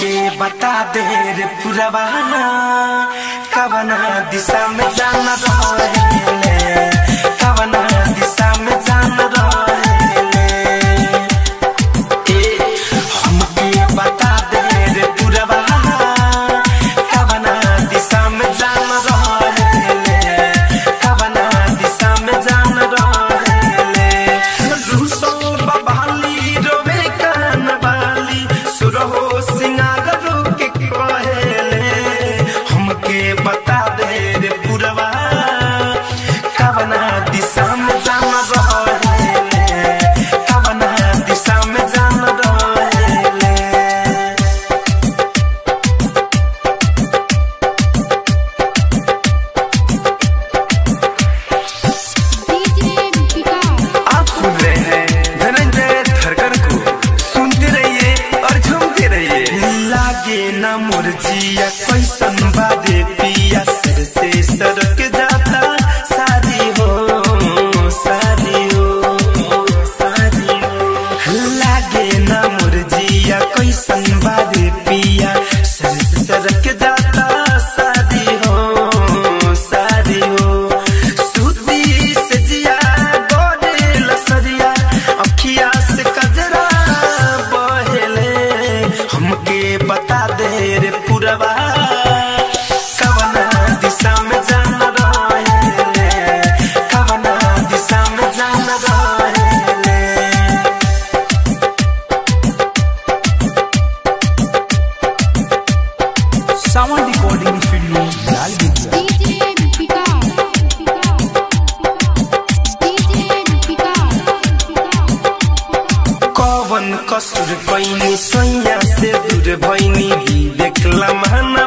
हमके बता दे रे पुरवाना कवना दिशा में जाना रहेले कवना दिशा में जाना रहेले ए हमके बता दे रे पुरवाना कवना दिशा में जाना रहेले कवना दिशा में जाना रहेले रूसो बबाली रोवे कान बाली सुरहो सिंगार रोके कहेले हमके बता दे रे पुरवा कवना दिशा में जाना रहेले कवना दिशा में जाना रहेले डीजे विकास आप सुन रहे हैं धनंजय धरकर को सुनते रहिए और झूमते रहिए लागे ना मुरजिया कैसन बादे पिया सिर से सरक जाता सारी हो सारी हो सारी हो लागे ना मुरजिया कैसन बादे पिया सिर से सरक जाता सारी हो सारी हो सूती से जिया गोरे लसरिया अखिया से कजरा बहेले हमके बता दे रे पुरवा कवना दिशा में जाना रहेले कवना दिशा में जाना रहेले सावन रिकॉर्डिंग स्टूडियो लाल बिटिया डीजे विकास डीजे विकास कवन कसुर कैनी सैया से दूर भैनी विवेक लम्हाना